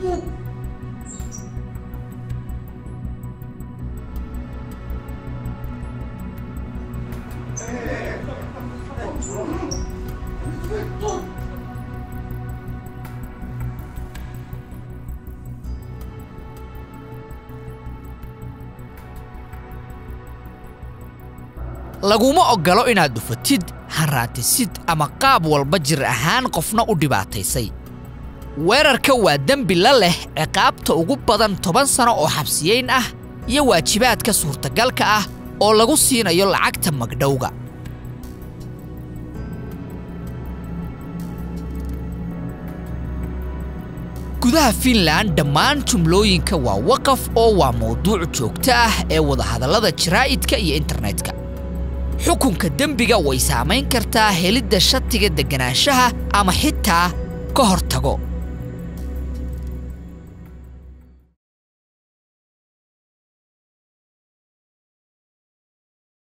laguma oggolo inaad dhufatid haraatisid ama qaab walba jir ahaan qofna u dhibaataysay weerarka waa dembi la leh ciqaabta ugu badan toban sano oo xabsiyeyn ah iyo waajibaadka suurtagalka ah oo lagu siinayo lacagta magdhowga gudaha fiinland dhammaan jumlooyinka waa waqaf oo waa mawduuc joogto ah ee wadahadallada jaraa'idka iyo internetka xukunka dembiga way saamayn kartaa helidda shatiga degganaanshaha ama xitaa ka hortago